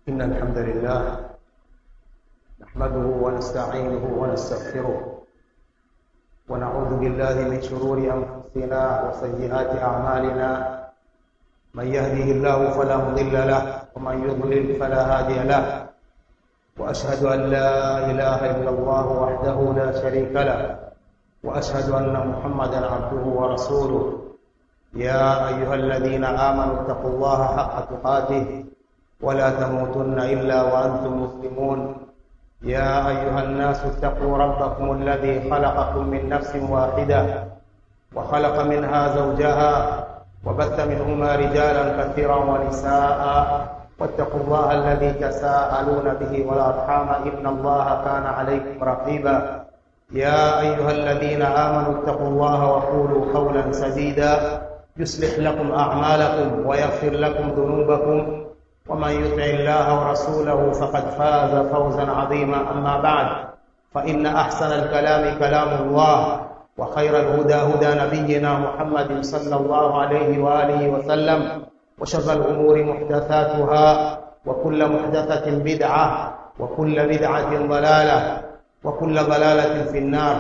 إن الحمد لله نحمده ونستعينه ونستغفره ونعوذ بالله من شرور أنفسنا وسيئات أعمالنا من يهده الله فلا مضل له ومن يضلل فلا هادي له وأشهد أن لا إله إلا الله وحده لا شريك له وأشهد أن محمدا عبده ورسوله يا أيها الذين آمنوا اتقوا الله حق تقاته ولا تموتن إلا وأنتم مسلمون يا أيها الناس اتقوا ربكم الذي خلقكم من نفس واحدة وخلق منها زوجها وبث منهما رجالا كثيرا ونساء واتقوا الله الذي تساءلون به والأرحام إن الله كان عليكم رقيبا يا أيها الذين آمنوا اتقوا الله وقولوا قولا سديدا يصلح لكم أعمالكم ويغفر لكم ذنوبكم ومن يطع الله ورسوله فقد فاز فوزا عظيما أما بعد فإن أحسن الكلام كلام الله وخير الهدى هدى نبينا محمد صلى الله عليه وآله وسلم وشر الأمور محدثاتها وكل محدثة بدعة وكل بدعة ضلالة وكل ضلالة في النار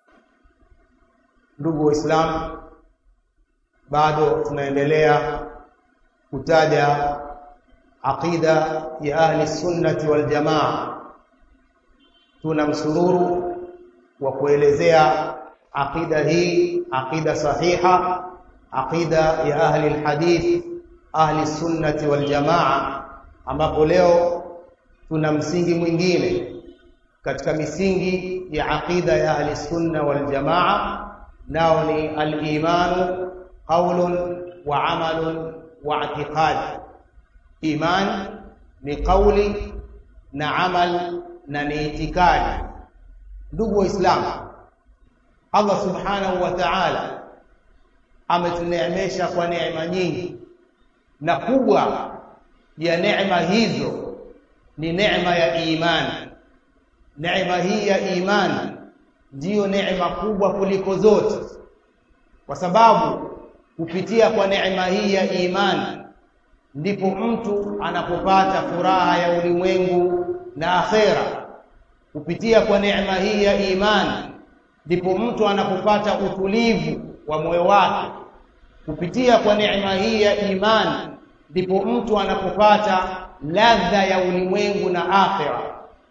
ndugu waislamu bado tunaendelea kutaja aqida ya ahli sunnati wal jamaa tuna msururu wa kuelezea aqida hii aqida sahiha aqida ya ahli alhadith ahli sunnati wal jamaa ambapo leo tuna msingi mwingine katika misingi ya aqida ya ahli sunna wal jamaa nao ni al-imanu qawlun wa amalun wa i'tiqad iman ni kauli na amal na ni itikadi ndugu waislamu Allah subhanahu wa ta'ala ametuneemesha kwa neema nyingi na kubwa ya neema hizo ni neema ya imani neema hii ya imani ndiyo neema kubwa kuliko zote kwa sababu kupitia kwa neema hii ya imani ndipo mtu anapopata furaha ya ulimwengu na akhera kupitia kwa neema hii ya imani ndipo mtu anapopata utulivu wa moyo wake kupitia kwa neema hii ya imani ndipo mtu anapopata ladha ya ulimwengu na akhera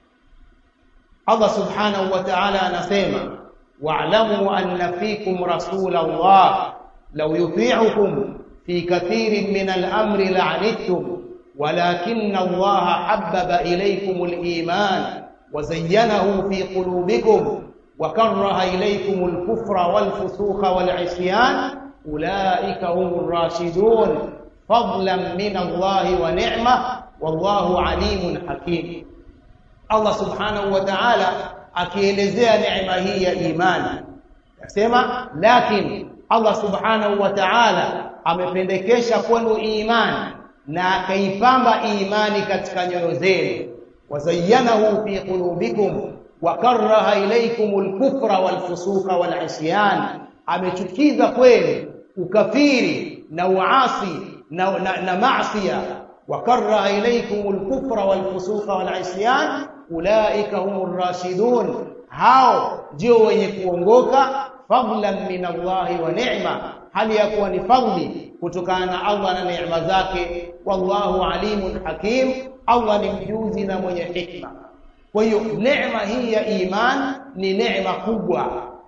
Allah subhanahu wa ta'ala anasema wa'lamu anna fikum rasulallah law yuti'ukum في كثير من الأمر لعنتم ولكن الله حبب إليكم الإيمان وزينه في قلوبكم وكره إليكم الكفر والفسوق والعصيان أولئك هم الراشدون فضلا من الله ونعمة والله عليم حكيم الله سبحانه وتعالى akielezea neema hii ya imani akisema lakini Allah subhanahu wa ta'ala amependekesha kwenu imani na akaipamba imani katika nyoyo zenu wazayyanahu fi qulubikum wa karaha ilaykumul kufra wal fusuqa wal isyan amechukiza kwenu ukafiri na uasi na, na, na maasiya wa karaha ilaykumul kufra wal fusuqa wal isyan ulaika humur rashidun hao ndio wenye kuongoka fadlan min Allah wa ni'ma hali ya kuwa ni fadli kutokana na Allah na neema zake wallahu alimun hakim Allah ni mjuzi na mwenye hikma kwa hiyo neema hii ya iman ni neema kubwa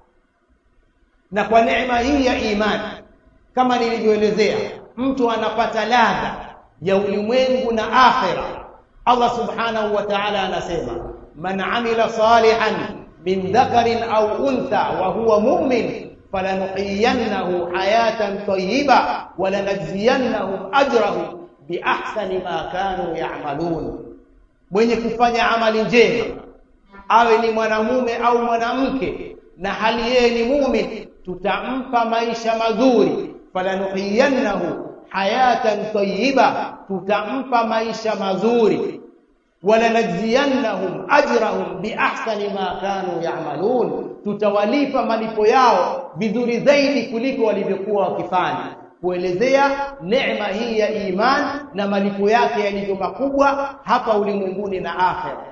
na kwa neema hii ya iman kama nilivyoelezea mtu anapata ladha ya ulimwengu na akhira Allah subhanahu wa ta'ala anasema man amila salihan min dhakarin au untha wa huwa mu'min falanuhiyannahu hayatan tayyiba walanajziyannahum ajrahum biahsani ma kanu ya'malun mwenye kufanya amali njema awe ni mwanamume au mwanamke na hali yeye ni muumini tutampa maisha mazuri falanuhiyannahu hayatan tayyiba tutampa maisha mazuri walanajziyannahum ajrahum biahsani ma kanu ya'malun tutawalipa malipo yao vizuri zaidi kuliko walivyokuwa wakifanya kuelezea neema hii ya iman na malipo yake yalivyo makubwa hapa ulimwenguni na akhera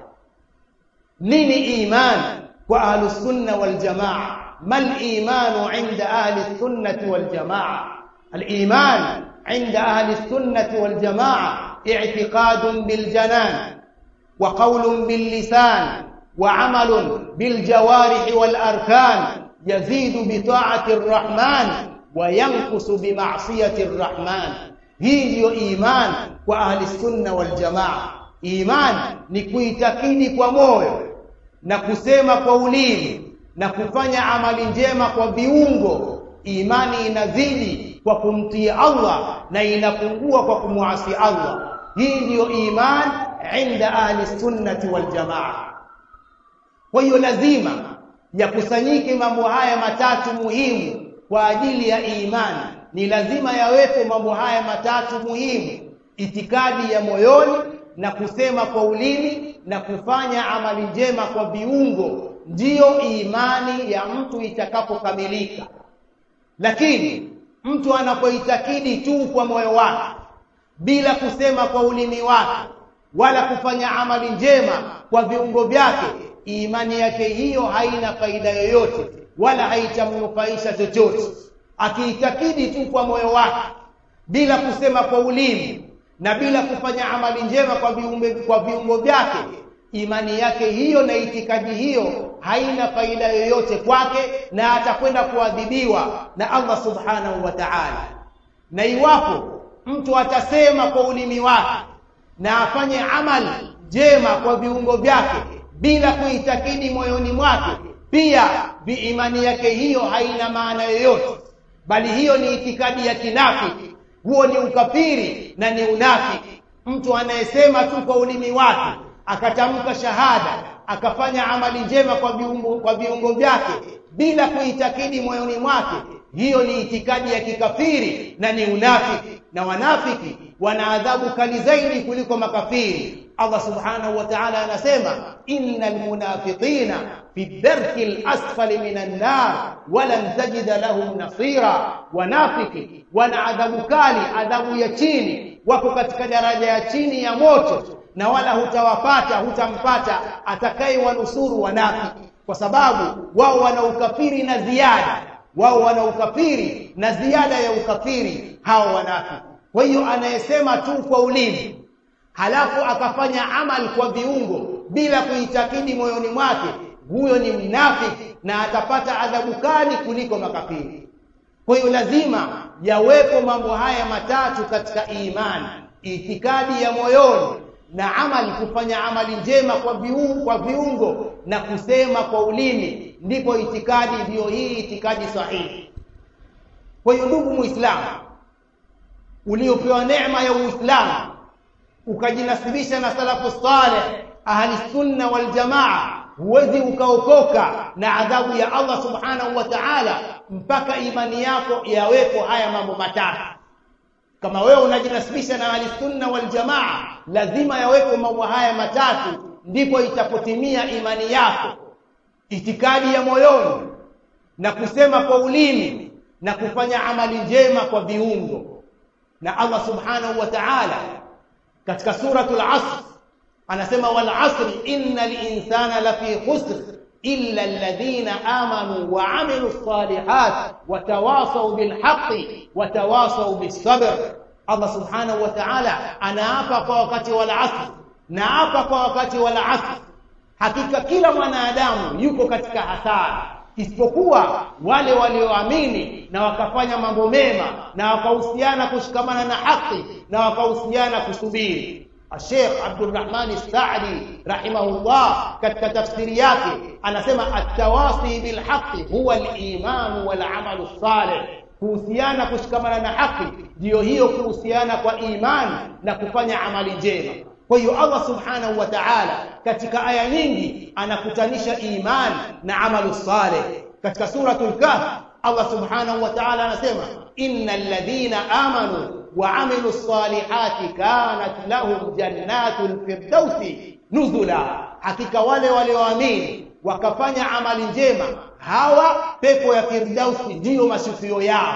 nini iman kwa ahlus sunna wal jamaa mal imanu inda ahli sunnati wal jamaa al iman inda ahli sunnati wal jamaa i'tiqadun bil janan wa qawlun bil lisan wa amalun bil jawarih wal arkan yazidu bi ta'ati ar-rahman wa yanqusu bi ma'siyati ar-rahman hii ndiyo iman kwa ahli sunna wal jamaa iman ni kuitakidi kwa moyo na kusema kwa ulimi na kufanya amali njema kwa viungo imani inazidi kwa kumtii Allah na inapungua kwa kumwasi Allah hii ndiyo iman inda ahli sunnati wal jamaa kwa hiyo lazima yakusanyike mambo haya matatu muhimu kwa ajili ya imani ni lazima yawepo mambo haya matatu muhimu itikadi ya moyoni na kusema kwa ulimi na kufanya amali njema kwa viungo ndiyo imani ya mtu itakapokamilika lakini mtu anapoitakidi tu kwa moyo wake bila kusema kwa ulimi wake wala kufanya amali njema kwa viungo vyake imani yake hiyo haina faida yoyote wala haitamnufaisha chochote akiitakidi tu kwa moyo wake bila kusema kwa ulimi na bila kufanya amali njema kwa viumbe kwa viungo vyake imani yake hiyo na itikadi hiyo haina faida yoyote kwake na atakwenda kuadhibiwa na Allah subhanahu wa ta'ala na iwapo mtu atasema kwa ulimi wake na afanye amali njema kwa viungo vyake bila kuitakidi moyoni mwake pia imani yake hiyo haina maana yoyote bali hiyo ni itikadi ya kinafiki huo ni ukafiri na ni unafiki mtu anayesema tu kwa ulimi wake akatamka shahada akafanya amali njema kwa viungo kwa viungo vyake bila kuitakidi moyoni mwake hiyo ni itikadi ya kikafiri na ni unafiki na wanafiki wana adhabu kali zaidi kuliko makafiri Allah subhanahu wa ta'ala anasema innal munafiqina fi dharki al-asfali minan nar walan tajida lahum nasira wanafiki wana adhabu kali adhabu ya chini wako katika daraja ya chini ya moto na wala hutawapata hutampata atakayewanusuru wanafiki kwa sababu wao wana ukafiri na ziada wao wana ukafiri na ziada ya ukafiri hao wanafiki kwa hiyo anayesema tu kwa ulimi halafu akafanya amal kwa viungo bila kuitakidi moyoni mwake huyo ni mnafiki na atapata adhabu kali kuliko makafiri kwa hiyo lazima yawepo mambo haya matatu katika imani itikadi ya moyoni na amali kufanya amali njema kwa viungo, kwa viungo na kusema kwa ulimi ndipo itikadi ndiyo hii itikadi sahihi kwa hiyo ndugu muislamu uliopewa neema ya uislamu ukajinasibisha na salafu saleh ahli sunna wal jamaa huwezi ukaokoka na adhabu ya Allah subhanahu wa ta'ala mpaka imani yako yawepo haya mambo matatu kama wewe unajinasibisha na ahli sunna wal jamaa lazima yawepo mambo haya matatu ndipo itapotimia imani yako itikadi ya moyoni na kusema kwa ulimi na kufanya amali njema kwa viungo na Allah subhanahu wa ta'ala katika suratul asr anasema wal asri innal insana lafi khusr illa alladhina amanu wa amilus salihat wa tawasaw bil haqqi wa tawasaw bis sabr Allah subhanahu wa ta'ala anaapa kwa wakati wal asr naapa kwa wakati wal asr hakika kila mwanadamu yuko katika hasara isipokuwa wale walioamini na wakafanya mambo mema na wakahusiana kushikamana na haki na wakahusiana kusubiri Sheikh Abdulrahman As-Sa'di rahimahullah katika tafsiri yake anasema at-tawasi bil haqqi huwa al-iman wal amal salih kuhusiana kushikamana na haki ndiyo hiyo kuhusiana kwa imani na kufanya amali njema kwa hiyo Allah subhanahu wa ta'ala katika aya nyingi anakutanisha iman na amalu salih katika suratul kahf Allah subhanahu wa ta'ala anasema innal ladhina amanu wa amilus salihati kanat lahum jannatul firdausi nuzula hakika wale walioamini wakafanya amali njema hawa pepo ya firdausi ndiyo mashukio yao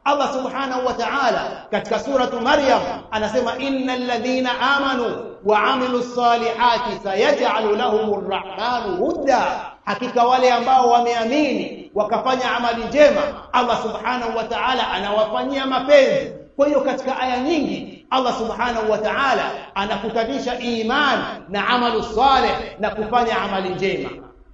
Allah subhanahu wa ta'ala katika suratu Maryam anasema innal ladhina amanu wa amilus salihati sayaj'alu lahumur rahmanu hudda hakika wale ambao wameamini wakafanya amali njema Allah subhanahu wa ta'ala anawafanyia mapenzi kwa hiyo katika aya nyingi Allah subhanahu wa ta'ala anakutanisha iman na amalu saleh na kufanya amali njema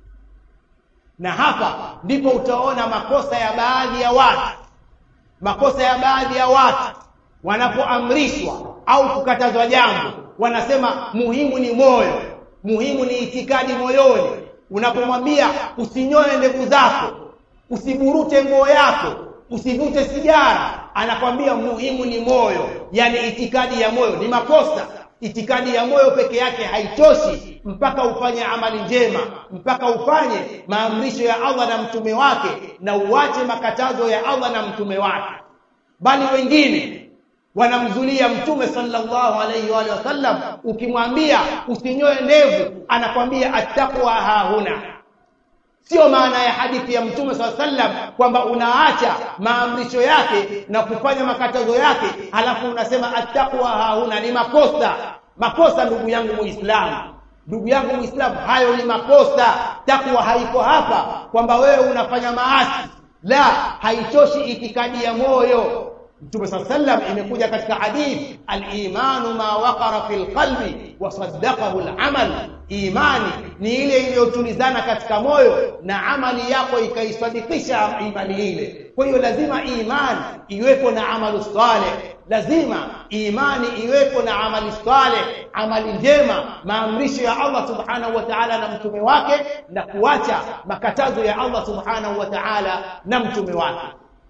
na hapa ndipo utaona makosa ya baadhi ya watu makosa ya baadhi ya watu wanapoamrishwa au kukatazwa jambo wanasema muhimu ni moyo muhimu ni itikadi moyoni unapomwambia usinyoe ndevu zako usiburute nguo yako usivute sigara anakwambia muhimu ni moyo yani itikadi ya moyo ni makosa itikadi ya moyo peke yake haitoshi mpaka ufanye amali njema mpaka ufanye maamrisho ya Allah na mtume wake na uache makatazo ya Allah na mtume wake bali wengine wanamzulia mtume sallallahu alayhi wa sallam ukimwambia usinyoe ndevu anakwambia attaqwa hahuna sio maana ya hadithi ya mtume sallallahu alayhi wasallam kwamba unaacha maamrisho yake na kufanya makatazo yake halafu unasema attaqwa hahuna ni makosa makosa ndugu yangu muislamu ndugu yangu muislamu hayo ni makosa takwa haiko hapa kwamba wewe unafanya maasi la haitoshi itikadi ya moyo Mtume sallam imekuja katika hadith al-imanu ma waqara fil qalbi wa saddaqahu al-amal imani ni ile iliyotulizana katika moyo na amali yako ikaisadikisha imani ile kwa hiyo lazima imani iwepo na amalu saleh lazima imani iwepo na amali saleh amali njema maamrisho ya Allah subhanahu wa ta'ala na mtume wake na kuacha makatazo ya Allah subhanahu wa ta'ala na mtume wake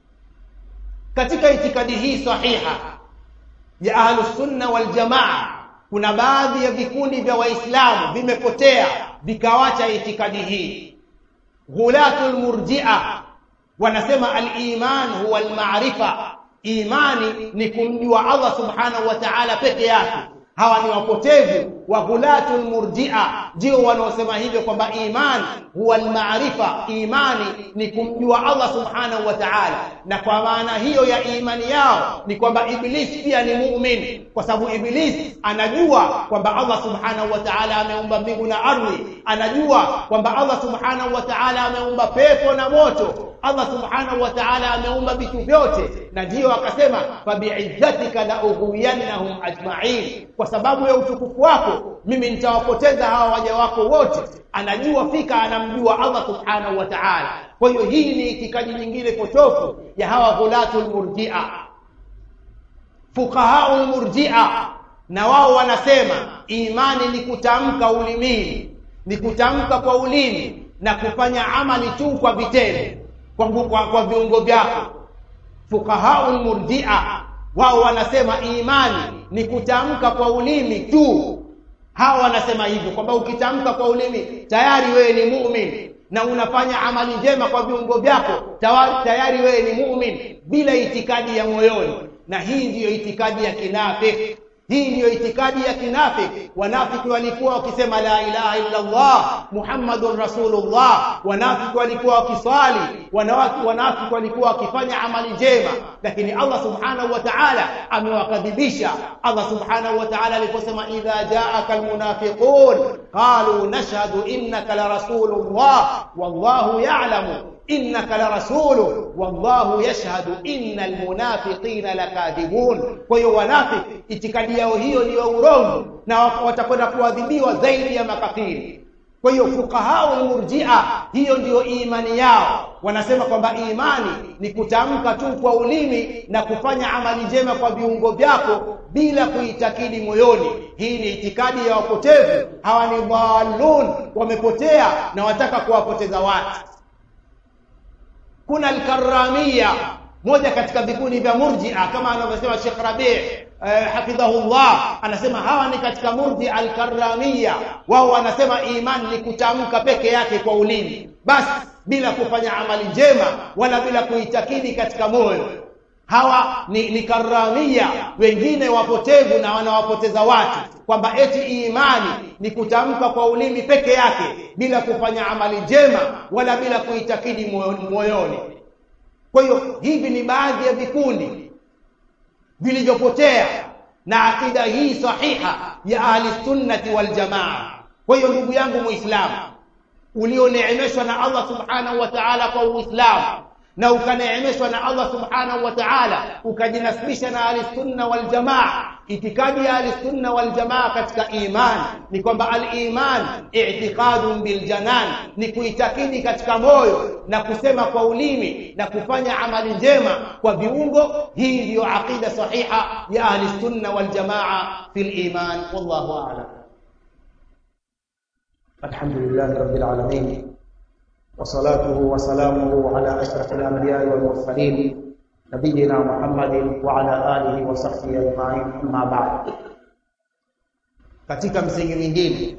katika itikadi hii sahiha ya ahlus sunna wal jamaa kuna baadhi ya vikundi vya waislamu vimepotea vikawacha itikadi hii ghulatul murji'a wanasema al-iman huwa al-ma'rifa imani ni kumjua Allah subhanahu wa ta'ala peke yake hawa ni wapotevu wa ghulatul murji'a ndio wanaosema hivyo kwamba iman huwa al-ma'rifa imani ni kumjua Allah subhanahu wa ta'ala na kwa maana hiyo ya imani yao ni kwamba iblis pia ni muumini kwa sababu iblis anajua kwamba Allah subhanahu wa ta'ala ameumba mbingu na ardhi anajua kwamba Allah subhanahu wa ta'ala ameumba pepo na moto Allah subhanahu wa ta'ala ameumba vitu vyote na ndio akasema fa bi'izzatika la ughwiyannahum ajma'in kwa sababu ya utukufu wako mimi nitawapoteza hawa waja wako wote anajua fika anamjua Allah subhanahu wa ta'ala kwa hiyo hii ni itikadi nyingine potofu ya hawa ghulatul murji'a fuqahaul murji'a na wao wanasema imani ni kutamka ulimini ni kutamka kwa ulimi na kufanya amali tu kwa vitendo kwa, kwa, kwa viungo vyako fuqahaul murji'a wao wanasema imani ni kutamka kwa ulimi tu hawa wanasema hivyo kwamba ukitamka kwa ulimi tayari wewe ni muumini na unafanya amali njema kwa viungo vyako tayari wewe ni muumini bila itikadi ya moyoni na hii ndiyo itikadi ya kinafiki hii ndiyo itikadi ya kinafiki wanafiki walikuwa wakisema la ilaha illa Allah Muhammadur Rasulullah wanafiki walikuwa wakiswali wanafiki walikuwa wakifanya amali njema lakini Allah subhanahu wa ta'ala amewakadhibisha Allah subhanahu wa ta'ala aliposema idha ja'aka almunafiqun qalu nashhadu innaka la rasulullah wallahu ya'lamu innaka la rasulu wallahu yashhadu innal munafiqina lakadhibun kwa hiyo wanafiki itikadi yao hiyo ni urongo na watakwenda kuadhibiwa zaidi ya makafiri kwa hiyo fuqaha murji'a hiyo ndiyo imani yao wanasema kwamba imani ni kutamka tu kwa ulimi na kufanya amali njema kwa viungo vyako bila kuitakidi moyoni hii ni itikadi ya wapotevu hawa ni dhallun wamepotea na wataka kuwapoteza watu kuna al-karramia moja katika vikundi vya murji'a kama anavyosema Sheikh Rabi' eh, hafidhahullah anasema hawa ni katika murji al-karramia wao wanasema imani ni kutamka peke yake kwa ulimi basi bila kufanya amali njema wala bila kuitakidi katika moyo hawa ni, ni karamia wengine wapotevu na wanawapoteza watu kwamba eti imani ni kutamka kwa ulimi peke yake bila kufanya amali njema wala bila kuitakidi moyoni kwa hiyo hivi ni baadhi ya vikundi vilivyopotea na akida hii sahiha ya ahli sunnati wal jamaa kwa hiyo ndugu yangu muislamu ulioneemeshwa na Allah subhanahu wa ta'ala kwa uislamu na ukaneemeshwa na Allah subhanahu wa ta'ala ukajinasibisha na ahli sunna wal jamaa itikadi ya ahli sunna wal jamaa katika iman ni kwamba al iman i'tiqadun bil janan ni kuitakidi katika moyo na kusema kwa ulimi na kufanya amali njema kwa viungo hii ndiyo aqida sahiha ya ahli sunna wal jamaa fil iman wallahu a'lam alhamdulillah rabbil alamin وصلاته وسلامه على أشرف الأنبياء والمرسلين نبينا محمد وعلى آله وصحبه أجمعين أما بعد katika msingi mwingine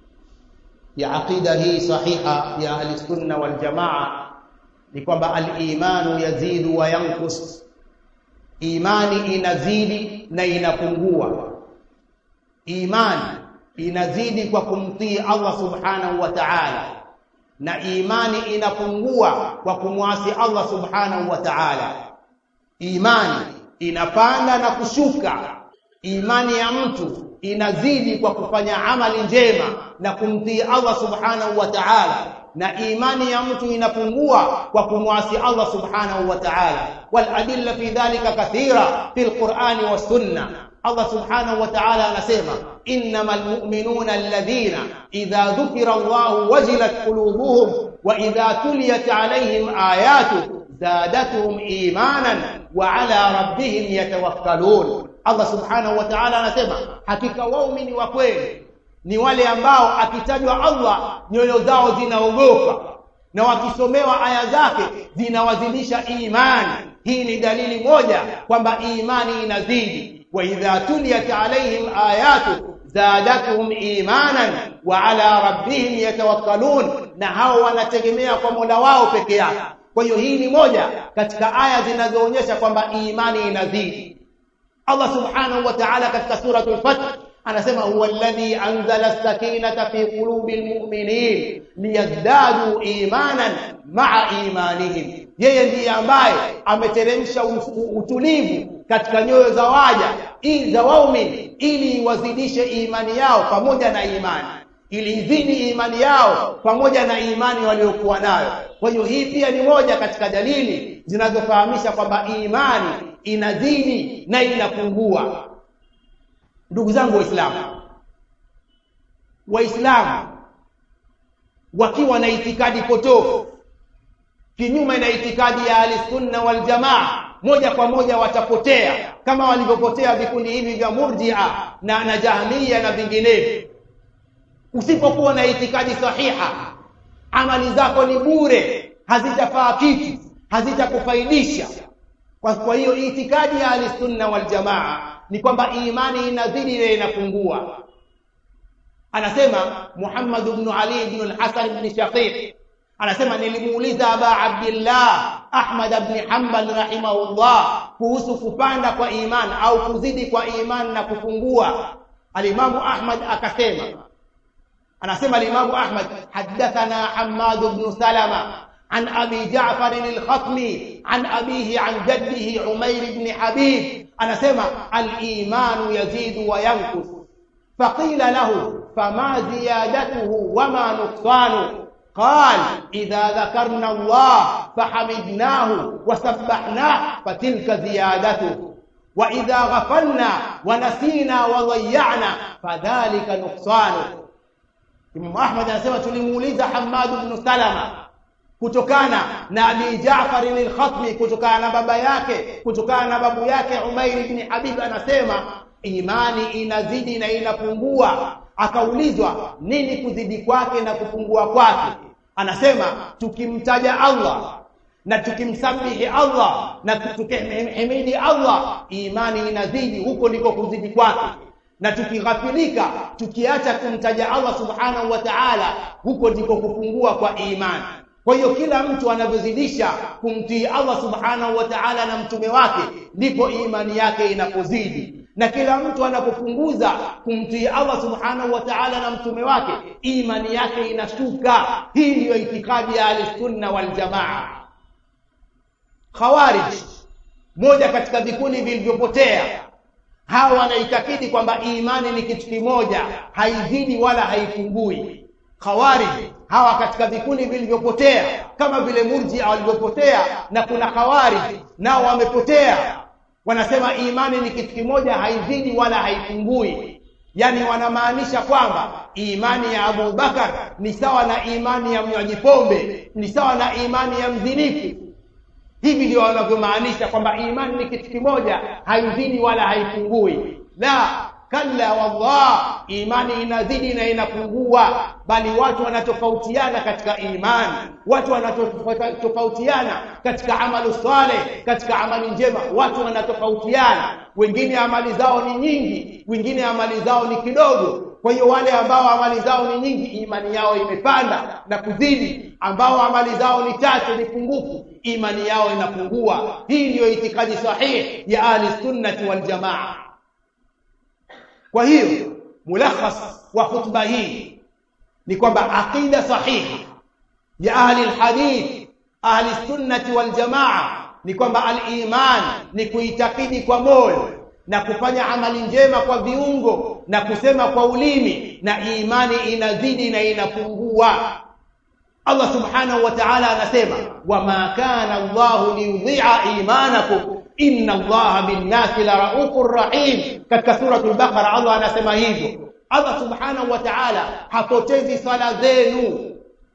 ya aqida hii sahiha ya ahli sunna wal jamaa ni kwamba al-imanu yazidu wa yankus imani inazidi na inapungua imani inazidi kwa kumtii Allah subhanahu wa ta'ala na imani inapungua kwa kumwasi Allah subhanahu wa ta'ala imani inapanda na kushuka imani ya mtu inazidi kwa kufanya amali njema na kumtii Allah subhanahu wa ta'ala na imani ya mtu inapungua kwa kumwasi Allah subhanahu wa ta'ala wal adilla fi dhalika kathira fil qur'ani was sunnah Allah subhanahu wa ta'ala anasema innamal mu'minuna alladhina idha dhukira Allah wajilat qulubuhum wa idha tuliyat alaihim ayatu zadatuhum imanan wa ala rabbihim yatawakkalun Allah subhanahu wa ta'ala anasema hakika waumini wa kweli ni wale ambao akitajwa Allah nyoyo zao zinaogopa na wakisomewa aya zake zinawazidisha imani hii ni dalili moja kwamba imani inazidi wa idha tuliyat alaihim ayatu zadatuhum imanan wa ala rabbihim yatawakkalun na hao wanategemea kwa Mola wao peke yake kwa hiyo hii ni moja katika aya zinazoonyesha kwamba imani inazidi Allah subhanahu wa ta'ala katika suratul fath anasema huwa alladhi anzala as-sakinata fi qulubil mu'minin liyazdadu imanan ma'a imanihim yeye ndiye ambaye ameteremsha utulivu katika nyoyo za waja ili za waumini ili wazidishe imani yao pamoja na imani ili izidi imani yao pamoja na imani waliokuwa nayo kwa hiyo hii pia ni moja katika dalili zinazofahamisha kwamba imani inazidi na inapungua ndugu zangu waislamu waislamu wakiwa na itikadi potofu kinyume na itikadi ya ahlisunna wal jamaa moja kwa moja watapotea kama walivyopotea vikundi hivi vya murjia na na jahmiya na vinginevyo usipokuwa na itikadi sahiha amali zako ni bure hazitafaa kitu hazitakufaidisha kwa kwa hiyo itikadi ya ahlisunna wal jamaa ni kwamba imani inazidi na inapungua anasema Muhammad ibn Ali ibn al-Hasan ibn Shaqiq anasema nilimuuliza Aba Abdullah Ahmad ibn Hanbal rahimahullah kuhusu kupanda kwa iman au kuzidi kwa iman na kupungua alimamu Ahmad akasema anasema alimamu Ahmad hadathana Hammad ibn Salama عن أبي جعفر الخطمي عن أبيه عن جده عمير بن حبيب أنا سمع الإيمان يزيد وينقص فقيل له فما زيادته وما نقصانه قال إذا ذكرنا الله فحمدناه وسبحناه فتلك زيادته وإذا غفلنا ونسينا وضيعنا فذلك نقصانه Imam Ahmad anasema tulimuuliza Hammad ibn Salama kutokana na Abi Jaafar al-Khatmi kutokana na baba yake kutokana na babu yake Umair ibn Habib anasema imani inazidi na inapungua akaulizwa nini kuzidi kwake na kupungua kwake anasema tukimtaja Allah na tukimsabihi Allah na tukimhimidi Allah imani inazidi huko ndiko kuzidi kwake na tukighafilika tukiacha kumtaja Allah subhanahu wa ta'ala huko ndiko kupungua kwa imani kwa hiyo kila mtu anavyozidisha kumtii Allah subhanahu wa ta'ala na mtume wake ndipo imani yake inapozidi na kila mtu anapopunguza kumtii Allah subhanahu wa ta'ala na mtume wake imani yake inashuka hii ndiyo itikadi ya al-sunna wal jamaa khawarij moja katika vikundi vilivyopotea hawa wanaitakidi kwamba imani ni kitu kimoja haizidi wala haipungui khawarij hawa katika vikundi vilivyopotea kama vile murjia walivyopotea na kuna khawarij nao wamepotea wanasema imani ni kitu kimoja haizidi wala haipungui yani wanamaanisha kwamba imani ya Abu Bakar ni sawa na imani ya mnywaji pombe ni sawa na imani ya mzinifu hivi ndio wanavyomaanisha kwamba imani ni kitu kimoja haizidi wala haipungui la kalla wallah imani inazidi na inapungua bali watu wanatofautiana katika imani watu wanatofautiana katika amalu saleh katika amali njema watu wanatofautiana wengine amali zao ni nyingi wengine amali zao ni kidogo kwa hiyo wale ambao amali zao ni nyingi imani yao imepanda na kuzidi ambao amali zao ni chache ni pungufu imani yao inapungua hii ndiyo itikadi sahihi ya ahli sunnati wal jamaa kwa hiyo mulakhas wa khutba hii ni kwamba aqida sahihi ya ahli alhadith ahli sunnati wal jamaa ni kwamba al-iman ni kuitakidi kwa moyo na kufanya amali njema kwa viungo na kusema kwa ulimi na imani inazidi na inapungua Allah subhanahu wa ta'ala anasema wama kana Allah liyudhi'a imanakum inna Allaha bin-nasi la raufur rahim katika suratul baqara Allah anasema hivyo Allah subhanahu wa ta'ala hapotezi sala zenu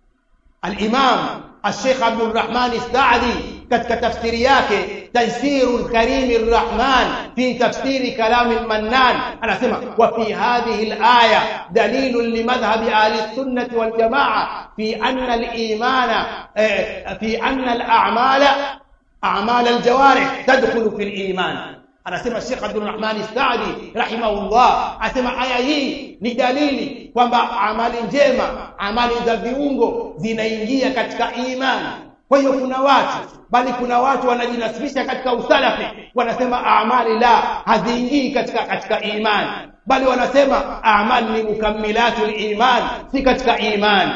al-imam الشيخ عبد الرحمن السعدي katika tafsiri yake Taysirul Karim Arrahman fi tafsiri kalam al-Mannan anasema wa fi hadhihi al-aya dalilun li madhhabi ahli sunnah wal jamaa fi anna al-imana fi anna al-a'mala a'mal al-jawarih tadkhulu fi al-iman anasema Sheikh Abdul Rahman Saadi rahimahullah asema aya hii ni dalili kwamba amali njema amali za viungo zinaingia katika imani kwa hiyo kuna watu bali kuna watu wanajinasibisha katika usalafi wanasema amali la haziingii katika katika imani bali wanasema amali ni mukammilatul iman si katika imani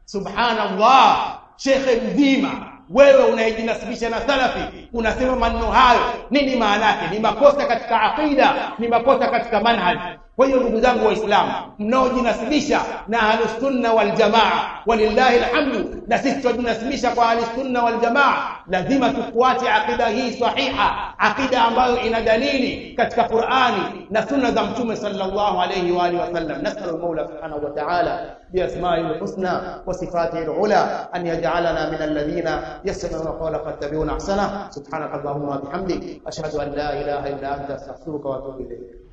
subhanallah shekhe mzima wewe unayejinasibisha na salafi unasema maneno hayo nini maana yake ni makosa katika aqida ni makosa katika manhaj kwa hiyo ndugu zangu waislamu mnaojinasibisha na ahlusunna waljamaa walillahi alhamdu na sisi tunajinasibisha kwa ahlusunna waljamaa lazima tufuate aqida hii sahiha aqida ambayo ina dalili katika Qur'ani na sunna za mtume sallallahu alayhi wa alihi wasallam nasallu maula subhanahu wa ta'ala بأسمائه الحسنى وصفاته العلى أن يجعلنا من الذين يستمعون القول فاتبعون أحسنه سبحانك اللهم وبحمدك أشهد أن لا إله إلا أنت أستغفرك وأتوب إليك